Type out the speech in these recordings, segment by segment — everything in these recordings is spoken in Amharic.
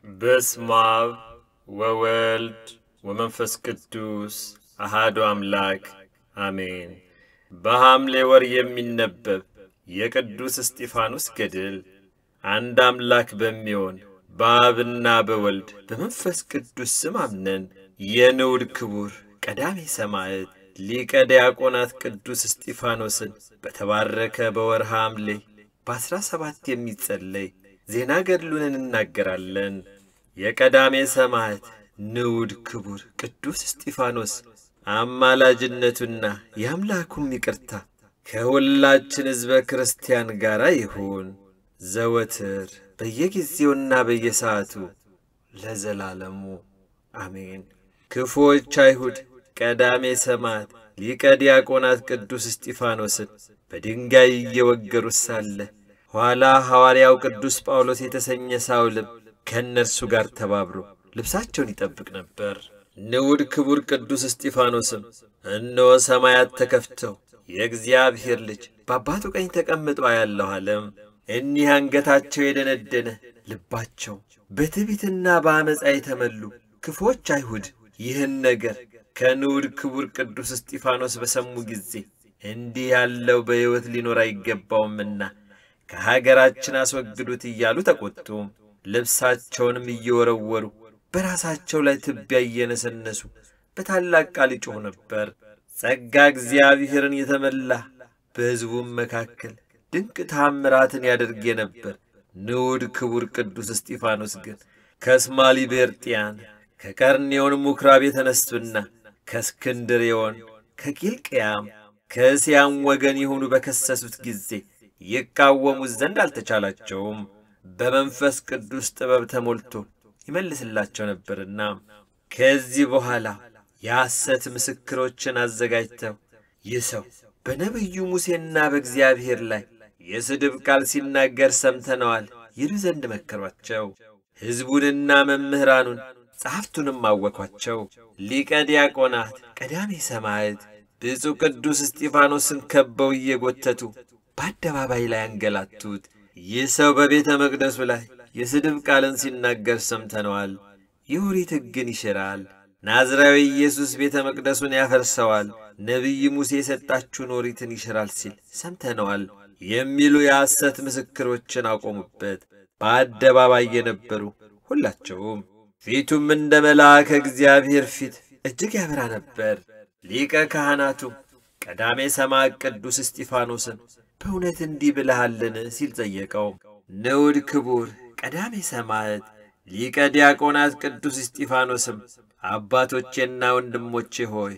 በስመ አብ ወወልድ ወመንፈስ ቅዱስ አሃዱ አምላክ አሜን። በሐምሌ ወር የሚነበብ የቅዱስ እስጢፋኖስ ገድል አንድ አምላክ በሚሆን በአብና በወልድ በመንፈስ ቅዱስ ስም አምነን የንዑድ ክቡር ቀዳሜ ሰማዕት ሊቀ ዲያቆናት ቅዱስ እስጢፋኖስን በተባረከ በወርሃ ሐምሌ በአሥራ ሰባት የሚጸለይ ዜና ገድሉን እንናገራለን። የቀዳሜ ሰማዕት ንዑድ ክቡር ቅዱስ እስጢፋኖስ አማላጅነቱና የአምላኩም ይቅርታ ከሁላችን ሕዝበ ክርስቲያን ጋር ይሁን ዘወትር በየጊዜውና በየሰዓቱ ለዘላለሙ አሜን። ክፉዎች አይሁድ ቀዳሜ ሰማዕት ሊቀ ዲያቆናት ቅዱስ እስጢፋኖስን በድንጋይ እየወገሩት ሳለ ኋላ ሐዋርያው ቅዱስ ጳውሎስ የተሰኘ ሳውልም ከእነርሱ ጋር ተባብሮ ልብሳቸውን ይጠብቅ ነበር። ንዑድ ክቡር ቅዱስ እስጢፋኖስም እነሆ ሰማያት ተከፍተው የእግዚአብሔር ልጅ በአባቱ ቀኝ ተቀምጦ አያለሁ አለም። እኒህ አንገታቸው የደነደነ ልባቸው በትዕቢትና በአመፃ የተመሉ ክፉዎች አይሁድ ይህን ነገር ከንዑድ ክቡር ቅዱስ እስጢፋኖስ በሰሙ ጊዜ እንዲህ ያለው በሕይወት ሊኖር አይገባውምና ከሀገራችን አስወግዱት እያሉ ተቈጡ። ልብሳቸውንም እየወረወሩ በራሳቸው ላይ ትቢያ እየነሰነሱ በታላቅ ቃል ይጮኹ ነበር። ጸጋ እግዚአብሔርን የተመላ በሕዝቡም መካከል ድንቅ ታምራትን ያደርግ የነበር ንዑድ ክቡር ቅዱስ እስጢፋኖስ ግን ከእስማሊ ቤርጥያን ከቀርኔዮን ምኵራብ የተነሱና ከእስክንድርዮን ከቂልቅያም ከእስያም ወገን የሆኑ በከሰሱት ጊዜ ይቃወሙት ዘንድ አልተቻላቸውም። በመንፈስ ቅዱስ ጥበብ ተሞልቶ ይመልስላቸው ነበርና ከዚህ በኋላ የሐሰት ምስክሮችን አዘጋጅተው ይህ ሰው በነቢዩ ሙሴና በእግዚአብሔር ላይ የስድብ ቃል ሲናገር ሰምተነዋል ይሉ ዘንድ መከሯቸው። ሕዝቡንና መምህራኑን ጸሐፍቱንም አወኳቸው። ሊቀ ዲያቆናት ቀዳሜ ሰማዕት ብፁዕ ቅዱስ እስጢፋኖስን ከበው እየጎተቱ በአደባባይ ላይ አንገላቱት። ይህ ሰው በቤተ መቅደሱ ላይ የስድብ ቃልን ሲናገር ሰምተነዋል። የኦሪት ሕግን ይሽራል። ናዝራዊ ኢየሱስ ቤተ መቅደሱን ያፈርሰዋል። ነቢይ ሙሴ የሰጣችሁን ኦሪትን ይሽራል ሲል ሰምተነዋል የሚሉ የሐሰት ምስክሮችን አቆሙበት። በአደባባይ የነበሩ ሁላቸውም ፊቱም እንደ መልአከ እግዚአብሔር ፊት እጅግ ያበራ ነበር። ሊቀ ካህናቱ ቀዳሜ ሰማዕት ቅዱስ እስጢፋኖስን በእውነት እንዲህ ብለሃልን ሲል ጠየቀው። ንዑድ ክቡር ቀዳሜ ሰማዕት ሊቀ ዲያቆናት ቅዱስ እስጢፋኖስም አባቶቼና ወንድሞቼ ሆይ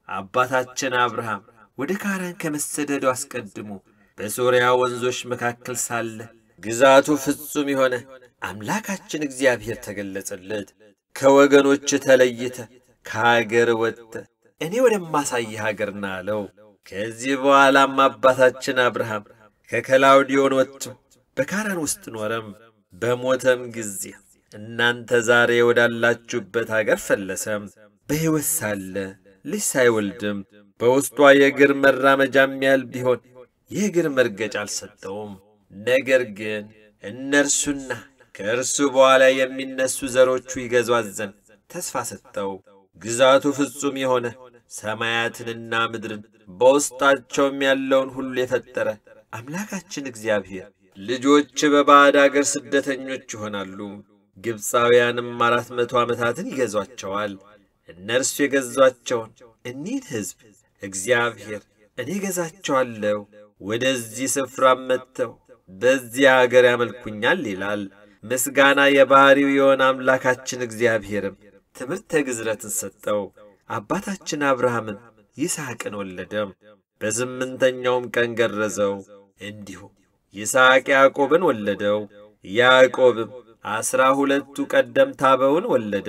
አባታችን አብርሃም ወደ ካራን ከመሰደዱ አስቀድሞ በሶርያ ወንዞች መካከል ሳለ ግዛቱ ፍጹም የሆነ አምላካችን እግዚአብሔር ተገለጸለት። ከወገኖች ተለይተ ከአገር ወጥተ እኔ ወደማሳይህ አገር ና አለው። ከዚህ በኋላም አባታችን አብርሃም ከከላውዲዮን ወጥቶ በካራን ውስጥ ኖረም። በሞተም ጊዜ እናንተ ዛሬ ወዳላችሁበት አገር ፈለሰም። በሕይወት ሳለ ልጅ ሳይወልድም በውስጧ የእግር መራመጃም ያህል ቢሆን የእግር መርገጫ አልሰጠውም። ነገር ግን እነርሱና ከእርሱ በኋላ የሚነሱ ዘሮቹ ይገዟት ዘንድ ተስፋ ሰጠው። ግዛቱ ፍጹም የሆነ ሰማያትንና ምድርን በውስጣቸውም ያለውን ሁሉ የፈጠረ አምላካችን እግዚአብሔር ልጆች በባዕድ አገር ስደተኞች ይሆናሉ። ግብፃውያንም አራት መቶ ዓመታትን ይገዟቸዋል። እነርሱ የገዟቸውን እኒህን ሕዝብ እግዚአብሔር እኔ ገዛቸዋለሁ፣ ወደዚህ ስፍራም መጥተው በዚያ አገር ያመልኩኛል ይላል። ምስጋና የባሕሪው የሆነ አምላካችን እግዚአብሔርም ትምህርተ ግዝረትን ሰጠው። አባታችን አብርሃምም ይስሐቅን ወለደም። በስምንተኛውም ቀን ገረዘው። እንዲሁም ይስሐቅ ያዕቆብን ወለደው። ያዕቆብም ዐሥራ ሁለቱ ቀደምት አበውን ወለደ።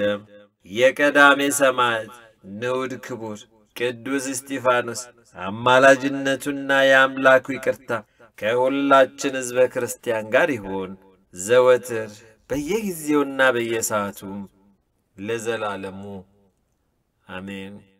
የቀዳሜ ሰማዕት ንዑድ ክቡር ቅዱስ እስጢፋኖስ አማላጅነቱና የአምላኩ ይቅርታ ከሁላችን ሕዝበ ክርስቲያን ጋር ይሁን ዘወትር በየጊዜውና በየሰዓቱም ለዘላለሙ አሜን።